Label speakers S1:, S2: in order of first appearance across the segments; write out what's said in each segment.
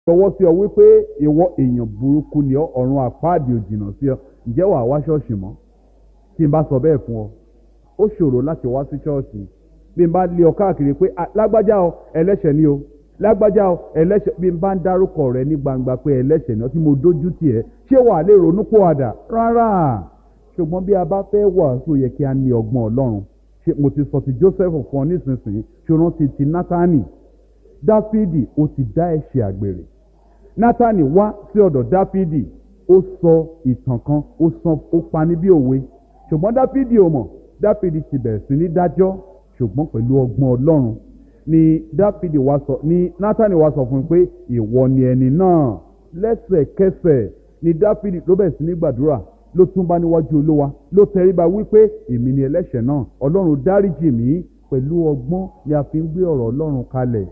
S1: fọwọ́ sí ọ wípé ìwọ èèyàn burúkú ni ọ ọ̀run àpáàdì òjìnà sí ọ ǹjẹ́ wàá wá ṣọ́ọ̀ṣì mọ́ tí n bá sọ bẹ́ẹ̀ fún ọ ó ṣòro láti wá sí ṣọ́ọ̀ṣì bí n bá lé ọ káàkiri pé lágbájá ọ ẹlẹ́ṣẹ̀ ni o lágbájá ọ ẹlẹ́ṣẹ̀ bí n bá ń dárúkọ rẹ ní gbangba pé ẹlẹ́ṣẹ̀ ni ọ tí mo dójú tì ẹ́ ṣé wàá lè ronú pòwàdà rárá ṣùgbọ́n bí a bá fẹ́ wàásù yẹ kí a ní ọgbọ́n ọlọ́run ṣe mo ti sọ ti Joseph fún ọ nísinsìnyí ṣòro ti ti Nátánì Dáfídì ó ti dá ẹ̀ṣẹ̀ àgbèrè Nátánì wá sí ọ̀dọ̀ Dáfídì ó sọ ìtàn kan ó sọ ó pani bí òwe ṣùgbọ́n Dáfídì ò mọ̀ Dáfídì ti bẹ̀rẹ̀ sí ní dájọ́ ṣùgbọ́n pẹ̀lú ọgbọ́n ọlọ́run ni Dáfídì wá sọ ni Nátánì wá sọ fún un pé ìwọ ni ẹni náà lẹ́sẹ̀kẹsẹ̀ ni Dáfídì ló bẹ̀rẹ̀ sí ní gbàdúrà ló tún bá níwájú olúwa ló tẹríba wípé èmi ni ẹlẹ́ṣẹ̀ náà ọlọ́run dáríjì mí pẹ̀lú ọgbọ́n ni a fi ń gbé ọ̀rọ̀ ọlọ́run kalẹ̀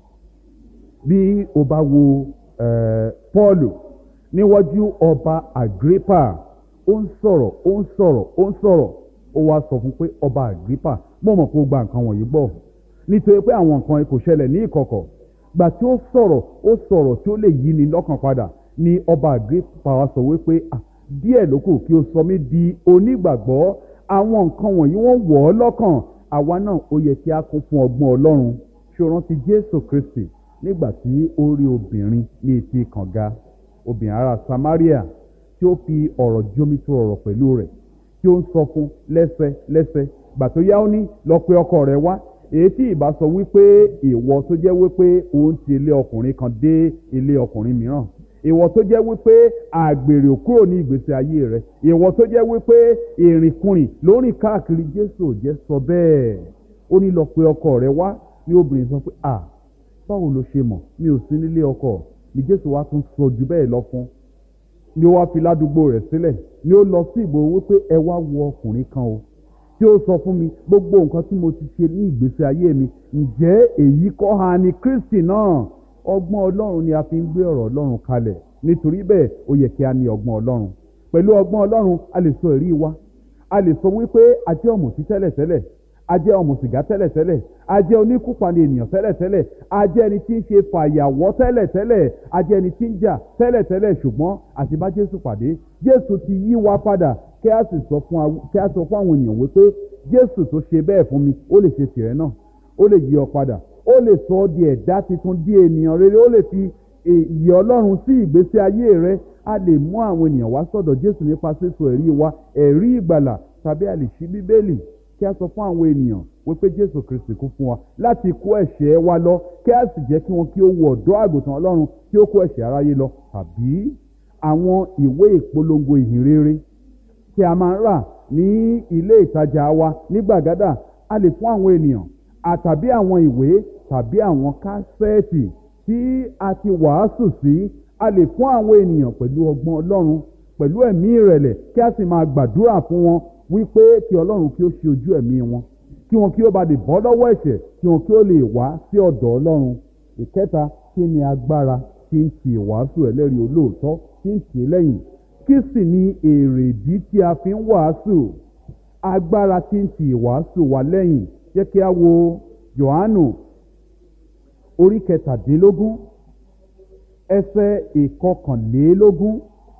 S1: bí o bá wo Pọ́ọ̀lù níwájú ọba Agrippa ó ń sọ̀rọ̀ ó ń sọ̀rọ̀ ó ń sọ̀rọ̀ ó wá sọ fún pé ọba Agrippa mo mọ̀ pé ó gba nǹkan wọ̀nyí gbọ́ nítorí pé àwọn nǹkan kò ṣẹlẹ̀ ní ìkọ̀kọ̀ gbà tí ó sọ̀rọ̀ ó sọ̀rọ̀ tí ó lè yí ni lọ́kàn padà ni ọba Agrippa wá sọ wípé ah díẹ̀ ló kù kí o sọ mí di onígbàgbọ́ àwọn nǹkan wọ̀nyí wọ́n wọ̀ ọ́ lọ́kàn àwa náà ó yẹ kí a kún fún ọgbọ́n ọlọ́run ṣé o rántí jésù kristi nígbà tí ó rí obìnrin ní etí kànga obìnrin ará samaria tí ó fi ọ̀rọ̀ jómitó ọ̀rọ̀ pẹ̀lú rẹ̀ tí ó ń sọ fún lẹ́sẹ̀ lẹ́sẹ̀ gbà tó yá ó ní lọ pe ọkọ rẹ̀ wá èyí tí ìbá sọ wípé ìwọ tó jẹ́ wípé òun ti ilé ọkùnrin kan dé ilé ọkùnrin mìíràn ìwọ tó jẹ́ wípé àgbèrè kúrò ní ìgbésí ayé rẹ ìwọ tó jẹ́ wípé ìrìnkùnrin lórí káàkiri jésù ò jẹ́ sọ bẹ́ẹ̀ ó ní lọ pe ọkọ rẹ wá ní obìnrin sọ pé à báwo ló ṣe mọ̀ mi ò sí nílé ọkọ ni jésù wá tún sọ jù bẹ́ẹ̀ lọ fún ni ó wá fi ládùúgbò rẹ̀ sílẹ̀ ni ó lọ sí ìgboro wípé ẹ wá wo ọkùnrin kan o tí ó sọ fún mi gbogbo nǹkan tí mo ti ṣe ní ìgbésí ayé mi ǹjẹ́ èyí kọ́ ha ni kristi náà ọgbọ́n ọlọ́run ni a fi ń gbé ọ̀rọ̀ ọlọ́run kalẹ̀ nítorí bẹ́ẹ̀ ó yẹ kí a ní ọgbọ́n ọlọ́run pẹ̀lú ọgbọ́n ọlọ́run a lè sọ èrí wa a lè sọ wípé a jẹ́ ọ̀mùtí tẹ́lẹ̀tẹ́lẹ̀ a jẹ́ ọ̀mùsìgá tẹ́lẹ̀tẹ́lẹ̀ a jẹ́ oníkúpani ènìyàn tẹ́lẹ̀tẹ́lẹ̀ a jẹ́ ẹni tí ń ṣe fàyàwọ́ tẹ́lẹ̀tẹ́lẹ̀ a jẹ́ ẹni tí ń jà tẹ́lẹ̀tẹ́lẹ̀ ṣùgbọ́n àti bá jésù pàdé jésù ti yí wa padà kí a sì sọ fún àwọn ènìyàn wípé jésù tó ṣe bẹ́ẹ̀ fún mi ó lè ṣe tìrẹ náà ó lè yí ọ padà ó lè sọ ọ́ di ẹ̀dá tuntun di ènìyàn rere ó lè fi ìyè ọlọ́run sí ìgbésí ayé rẹ a lè mú àwọn ènìyàn wá sọ̀dọ̀ jésù nípa sísọ ẹ̀rí wa ẹ̀rí ìgbàlà tàbí a lè ṣí bíbélì kí a sọ fún àwọn ènìyàn wípé jésù kristi kú fún wa láti kó ẹ̀ṣẹ̀ wa lọ kí a sì jẹ́ kí wọn kí ó wọ ọ̀dọ́ àgùntàn ọlọ́run kí ó kó ẹ̀ṣẹ̀ aráyé lọ tàbí àwọn ìwé ìpolongo ìhìnrere tí a máa ń rà ní ilé ìtajà wa ní gbàgádà a lè fún àwọn ènìyàn àtàbí àwọn ìwé tàbí àwọn kásẹ́ẹ̀tì tí a ti wàásù sí a lè fún àwọn ènìyàn pẹ̀lú ọgbọ́n ọlọ́run pẹ̀lú ẹ̀mí ìrẹ̀lẹ̀ kí a sì máa gbàdúrà fún wọn wípé kí ọlọ́run kí ó ṣe ojú ẹ̀mí wọn kí wọn kí ó bá lè bọ́ lọ́wọ́ ẹ̀ṣẹ̀ kí wọn kí ó lè wá sí ọ̀dọ̀ ọlọ́run ìkẹta kí ni agbára tí ń ti ìwàásù ẹlẹ́rìí olóòótọ́ tí ń tì í lẹ́yìn kí sì ni èrèdí tí a fi ń wàásù agbára tí ń ti ìwàásù wa lẹ́yìn jẹ́ kí a wo Jòhánù orí kẹtàdínlógún ẹsẹ̀ ìkọkànlélógún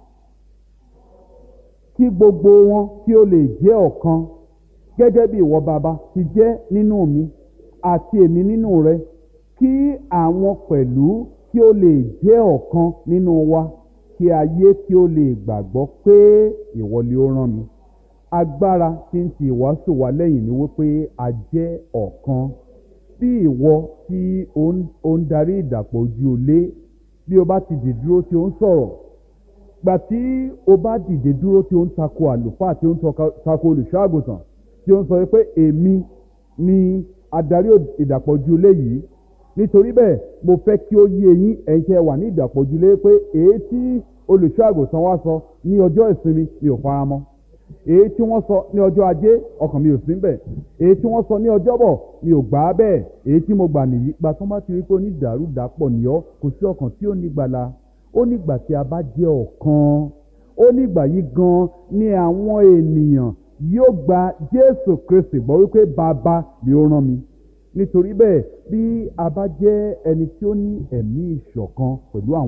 S1: kí gbogbo wọn kí ó lè jẹ́ ọ̀kan gẹ́gẹ́ bí ìwọ bàbá ti jẹ́ nínú mi àti èmi nínú rẹ kí àwọn pẹ̀lú kí ó lè jẹ́ ọ̀kan nínú wa kí ayé kí ó lè gbàgbọ́ pé ìwọ ni ó rán mi agbára tí ń ti ìwàásù wa lẹ́yìn ni wípé a jẹ́ ọ̀kan bí ìwọ tí ó ń darí ìdàpọ̀ ojú olé bí o bá ti dì dúró tí ó ń sọ̀rọ̀ gbà tí o bá dìde dúró tí ó ń tako àlùfáà tí ó ń tako olùṣọ́ àgùntàn tí ó ń sọ pé èmi ni adarí ìdàpọ̀ ojú olé yìí nítorí bẹ́ẹ̀ mo fẹ́ kí ó yé yín ẹ̀yin tẹ́ wà ní ìdàpọ̀ ojú olé pé èyí tí olùṣọ́ àgùntàn wa sọ ní ọjọ́ ìsinmi mi ò fara mọ́ èyí tí wọ́n sọ ní ọjọ́ ajé ọkàn mi ò sí bẹ̀ èyí tí wọ́n sọ ní ọjọ́bọ̀ mi ò gbà á bẹ́ẹ̀ èyí tí mo gbà nìyí gba tó bá ti rí pé onídàárúdàpọ̀ nìyọ́ kò sí ọkàn tí ó ní gbàlà ó nígbà tí a bá jẹ́ ọ̀kan ó nígbà yìí gan ni àwọn ènìyàn yóò gba Jésù Kristi gbọ́ wípé bàbá ni ó rán mi nítorí bẹ́ẹ̀ bí a bá jẹ́ ẹni tí ó ní ẹ̀mí ìṣọ̀kan pẹ̀lú àwọn.